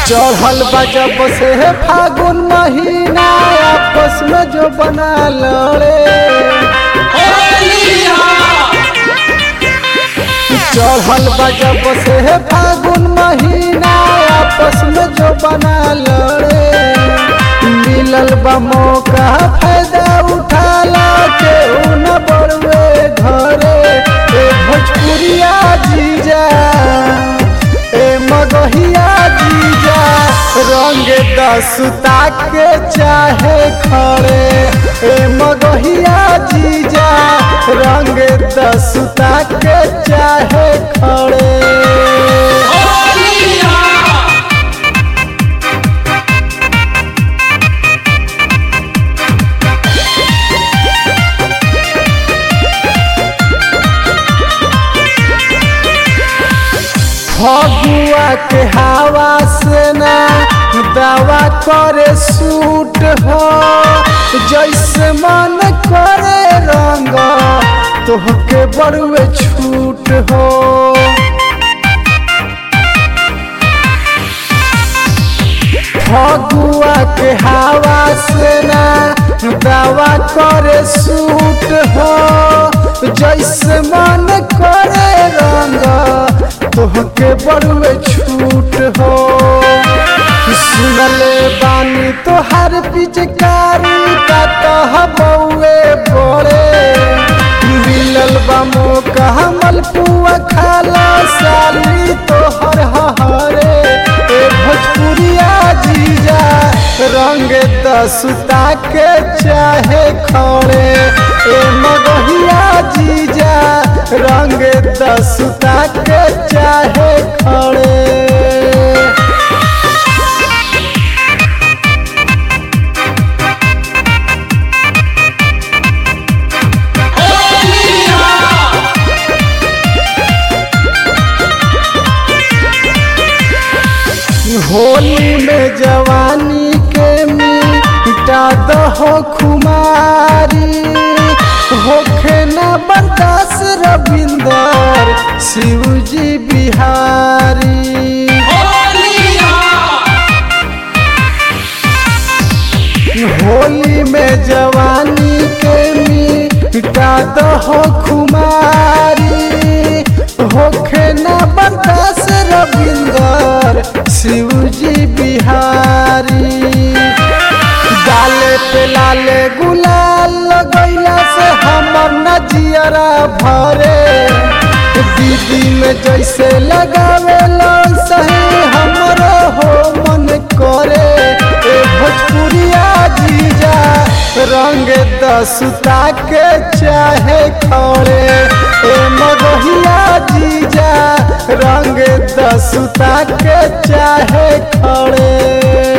चढ़ल बा जब से फागुन महीना आपस में जो बना लड़े चढ़ल बा जब से फागुन महीना आपस में जो बना लड़े मिलल बा मौका फायदा उठाला के न बड़वे घरे ए भोजपुरिया जीजा ए मगहिया जीजा रंग दसुता के चाहे खड़े ए मगहिया जीजा रंग दसुता के चाहे खड़े फगुआ के हवा से ना दवा करे सूट हो जैसे मन करे रंग तोहके बड़ुए छूट हो फगुआ के हवा से ना दवा करे सूट हो जैसे मन करे रंग तोहके बड़ुए छूट हो सुनले बानी तोहर पिचकारी का तह बउए बड़े मिलल बा मौका हमल पुआ खाला साली तोहर हरे ए भोजपुरिया जीजा रंग दसुता के चाहे खड़े ए मगहिया जीजा रंग दसुता के चाहे खड़े होली में जवानी के मिटा दहो खुमारी होखे न बर्दाश्त रविंदर शिवजी बिहारी होली में जवानी के मिटा दहो खुमारी होखे न बर्दाश्त रविंदर शिवजी बिहारी डाले पे लाले गुलाल लगैला से हमर नजियरा भरे दीदी में जैसे लगावे सही हमरो हो मन करे ए भोजपुरिया जीजा रंग दसुता के चाहे खड़े ए मगहिया जीजा रंग दसुता के चाहे खड़े